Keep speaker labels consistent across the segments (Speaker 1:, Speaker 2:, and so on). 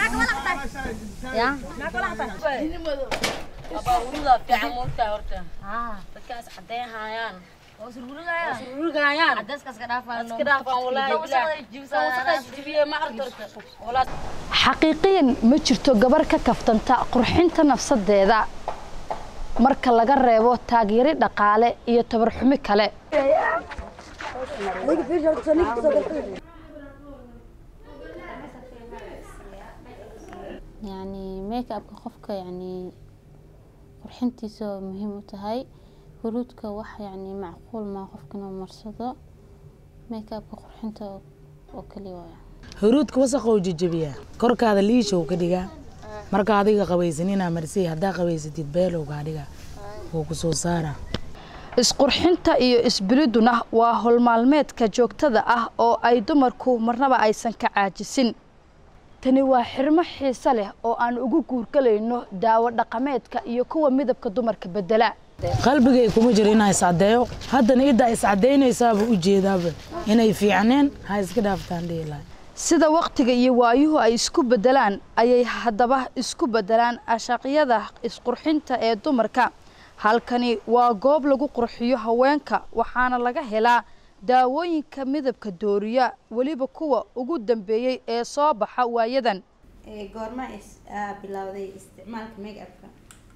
Speaker 1: ya
Speaker 2: abaawurida fiican moogtaa horta dadkaas caddeyn haayaan sururgayaan
Speaker 1: cadeeskaas ka dhaafaan
Speaker 2: iska dhaafaan walaahi jibiye ma aragta horta walaa
Speaker 3: xaqiiqiyan ma jirto gabar ka kaftanta qurxinta nafsadeeda marka laga reebo taageeri dhaqaale iyo tabarxumi kale
Speaker 4: يعني ميك ابka qofka يعني qurxintiisa muhiim u tahay huruudka wax yani macquul ma qofka inuu marsado make upka qurxinta oo kaliya waaya
Speaker 5: huruudka wasaqou jejebiyaa korkaada liishow ka dhigaa marka adiga qabaysaninaa marsay haddaa qabaysatid beelowga dhiga wuu ku soo saaraa
Speaker 3: isqurxinta iyo isbiliduna waa howlmaalmeedka joogtada ah oo ay dumarku marnaba aysan ka caajisin tani waa xirmo xiise leh oo aan ugu guurgalayno daawo dhaqameedka iyo kuwa midabka dumarka bedela
Speaker 5: qalbigay kuma jiro inaa iscadeeyo haddana iddaa iscadaynaysaaba u jeedaaba inay fiicneen ha iska dhaaftaan dhihi lahay
Speaker 3: sida wakhtiga iyo waayuhu ay isku beddelaan ayay haddaba isku beddelaan ashaqyada isqurxinta ee dumarka halkani waa goob lagu qurxiyo haweenka waxaana laga helaa daawooyinka midabka dooriya weliba kuwa ugu dambeeyey ee soo baxa waayadan
Speaker 6: goorma bilowday isticmaalka make upka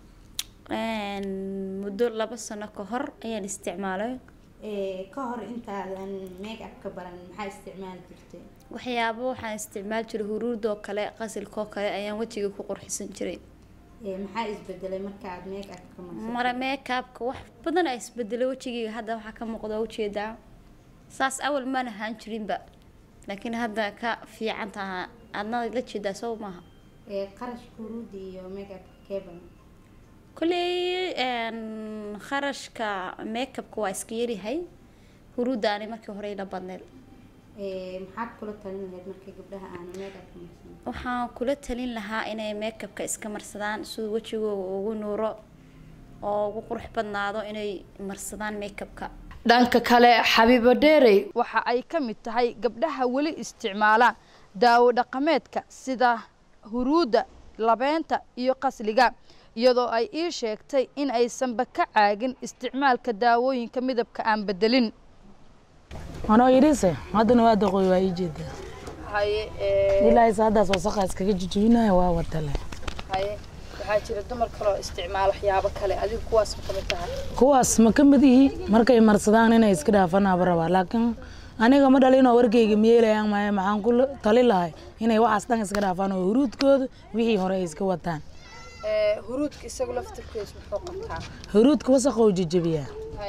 Speaker 4: muddo laba sano ka hor ayaan isticmaalay
Speaker 6: ka hor intaadan make upka baran maxaa isticmaali jirtay
Speaker 4: waxyaabo waxaan isticmaali jiray huruudoo kale qasilkoo kale ayaan wejiga ku qurxisan jiray
Speaker 6: maxaa isbedelay markaaad make upka
Speaker 4: mara meekaabka wax badan a isbedelay wejigayga hadda waxaa ka muuqda waa ujeedaa saas awal maan ahaan jirinba laakiin hadda ka fiican taha adna la jeedaa soo maaha
Speaker 6: qarashka huruudda iyo make upka keeban
Speaker 4: kolley kharashka makeupka waa iska yaryahay huruudda ani markii hore ila badneed
Speaker 6: maxaad kula talin lahayd markii gabdhaha aanu make upka marsan
Speaker 4: waxaan kula talin lahaa inay makeupka iska marsadaan siduu wejigooga ugu nuuro oo ugu qurux badnaado inay marsadaan makeupka
Speaker 3: dhanka kale xabiibo dheerey waxa ay ka mid tahay gabdhaha weli isticmaala daawo dhaqameedka sida huruudda labeenta iyo qasliga iyadoo ay ii sheegtay in aysanba ka caagin isticmaalka daawooyinka midabka aan bedelin
Speaker 5: anoo idhise haddana waa daqooy waa ii jeedaa ilaahay haddaas wasaqa iskaga jijibinaya waa watale
Speaker 3: waxaa jira dumar kaloo isticmaala waxyaabo kale adigu kuwaas ma kamid tahay
Speaker 5: kuwaas ma ka mid yihi markay marsadaan inay iska dhaafanaaba rabaa laakiin aniga ma dhalinoo warkayga miyeelayaan maayo maxaan ku tali lahay inay waxaas dhan iska dhaafaan oo huruudkooda wixii hore ay iska wataan
Speaker 3: huruudka isagu laftirkiisu muxuu qabtaa
Speaker 5: huruudka wasaqou jejebiyaa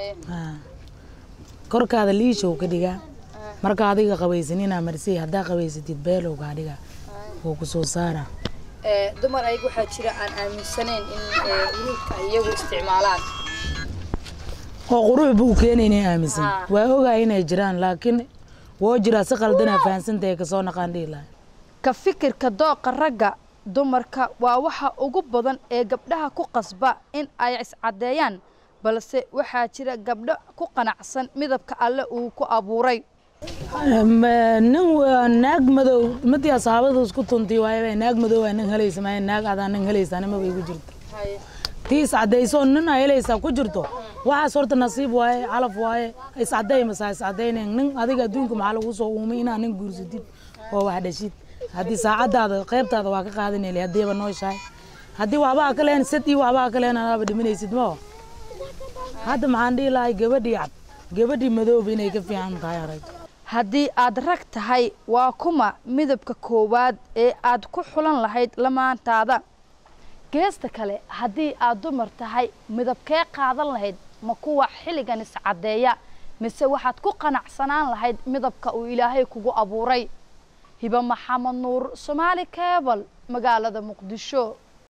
Speaker 5: korkaada liishow ka dhigaa marka adiga qabaysaninaa marsay haddaa qabaysatid beelowga dhiga wuu ku soo saaraa
Speaker 3: dumar ayaga waxaa jira aan aaminsanayn in huruudka ay iyagu isticmaalaan
Speaker 5: oo qurux buu keenay inay aaminsan waa ogaa inay jiraan laakiin woo jiraa si qaldanaa fahansantahay kasoo naqaan dhihi lahay
Speaker 3: ka fikirka dooqa ragga dumarka waa waxa ugu badan ee gabdhaha ku qasba in ay iscaddeeyaan balse waxaa jira gabdho ku qanacsan midabka alle uu ku abuuray
Speaker 5: nin naag madow madii asaabada isku tuntii waayaba naag madow aa nin helaysa maayo naag adaa nin helaysaa nimaba igu jirto tii iscadayso nin aa helaysaa ku jirto waxaas horta nasiib waaye calaf waaye iscaday masaa iscadaynayn nin adiga adduunka maxaa lagu soo uumay inaa nin guursatid oo wax dhashid haddii saacadaada qaybtaada waa ka qaadanayla haddiiba nooshahay haddii waxbaa ka lehen sad iyo waxbaa ka lehen adaaba dhimanaysid mao hadda maxaan dhihi lahay gabadhii cad gabadhii madooba inay ka fiican tahay arag
Speaker 3: haddii aad rag tahay waa kuma midabka koowaad ee aad ku xulan lahayd lamaantaada geesta kale haddii aad dumar tahay midabkee qaadan lahayd ma kuwa xilligan iscaddeeya mise waxaad ku qanacsanaan lahayd midabka uu ilaahay kugu abuuray hiba maxamed nuur soomaali keebal magaalada muqdisho